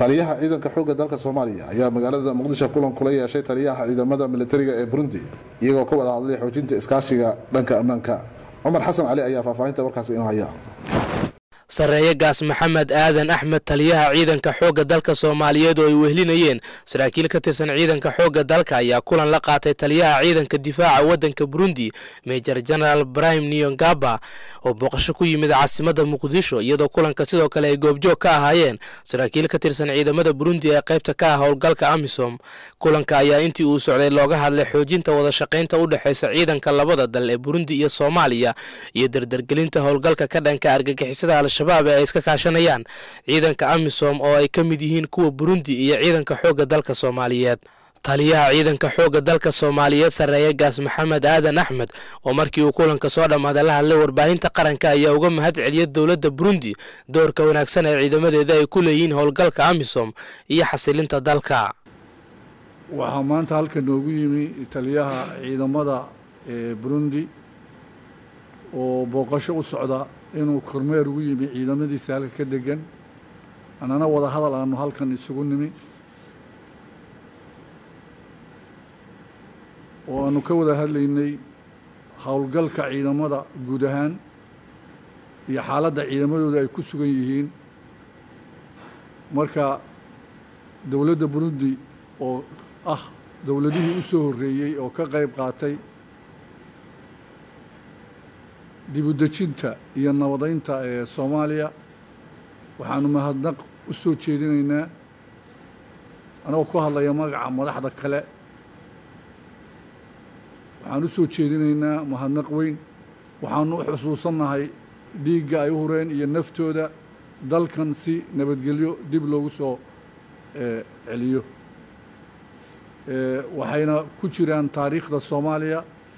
taliyaha ciidanka xoogga dalka soomaaliya ayaa magaalada muqdisho kulan kula yeeshay taliyaha ciidamada militariga ee burundi iyagoo ka wada hadlay xoojinta iskaashiga dhanka ammaanka cumar xasan cali ayaa faahfaahinta warkaasi inoo haya sarreeye gaas maxamed aadan axmed taliyaha ciidanka xoogga dalka soomaaliyeed oo ay wehlinayeen saraakiil ka tirsan ciidanka xoogga dalka ayaa kulan la qaatay taliyaha ciidanka difaaca waddanka burundi major general brahim niyongaba oo booqasho ku yimid caasimadda muqdisho iyadoo kulanka sidoo kale ay goobjoog ka ahaayeen saraakiil ka tirsan ciidamada burundi ee qaybta ka ah howlgalka amisom kulanka ayaa intii uu socday looga hadlay xoojinta wada shaqaynta u dhexaysa ciidanka labada dal ee burundi iyo soomaaliya iyo dardargelinta howlgalka ka dhanka argagixisada al-shabaab ee ay iska kaashanayaan ciidanka amisom oo ay ka mid yihiin kuwa burundi iyo ciidanka xoogga dalka soomaaliyeed taliyaha ciidanka xoogga dalka soomaaliyeed sarreeye gaas maxamed aadan axmed oo markii uu kulanka soo dhammaaday la hadlay warbaahinta qaranka ayaa uga mahad celiyay dowladda burundi doorka wanaagsan ee ciidamadeeda ay ku leeyihiin howlgalka amisom iyo xasilinta dalka waxaa maanta halka noogu yimi taliyaha ciidamada ee burundi oo booqasho u socda inuu kormeer ugu yimi ciidamadiisa halka ka degan annana wada hadal aanu halkan isugu nimi oo aanu ka wada hadlaynay howlgalka ciidamada guud ahaan iyo xaaladda ciidamadooda ay ku sugan yihiin marka dowladda burundi oo ah dowladihii u soo horreeyey oo ka qayb qaatay dibudejinta iyo nabadeynta ee soomaaliya waxaanu mahadnaq u soo jeedinaynaa anagoo ku hadlaya magaca madaxda kale waxaan u soo jeedinaynaa mahadnaq weyn waxaanu u xusuusannahay dhiigga ay u hureen iyo naftooda dalkan si nabadgelyo dib loogu soo celiyo waxayna ku jiraan taariikhda soomaaliya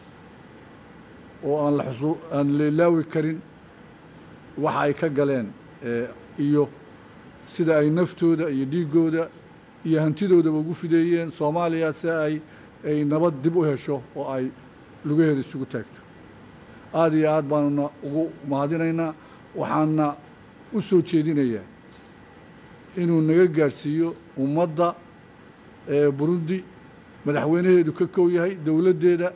oo aan la xusu aan leelaawi karin waxa ay ka galeen iyo sida ay naftooda iyo dhiiggooda iyo hantidoodaba ugu fideeyeen soomaaliya si ay ay nabad dib u hesho oo ay lugaheeda isugu taagto aada iyo aad baanuna ugu mahadinaynaa waxaana u soo jeedinayaa inuu naga gaadhsiiyo ummadda burundi madaxweynaheedu ka kow yahay dowladdeeda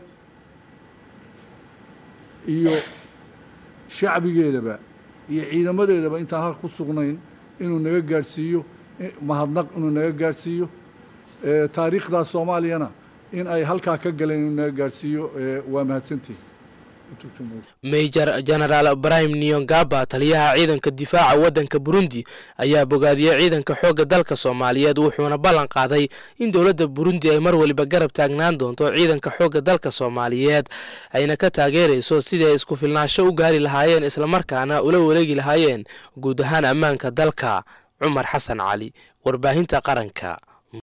iyo shacbigeedaba iyo ciidamadeedaba intaan halka ku sugnayn inuu naga gaadhsiiyo mahadnaq inuu naga gaadhsiiyo taariikhdaa soomaaliyana in ay halkaa ka galeen inuu naga gaadhsiiyo waa mahadsantihi major genaraal brahim niyongaba taliyaha ciidanka difaaca waddanka burundi ayaa bogaadiyey ciidanka xoogga dalka soomaaliyeed wuxuuna ballan qaaday in dowladda burundi ay mar waliba garab taagnaan doonto ciidanka xoogga dalka soomaaliyeed ayna ka taageerayso sidii ay isku filnaansho u gaari lahaayeen islamarkaana ula wareegi lahaayeen guud ahaan ammaanka dalka cumar xasan cali warbaahinta qaranka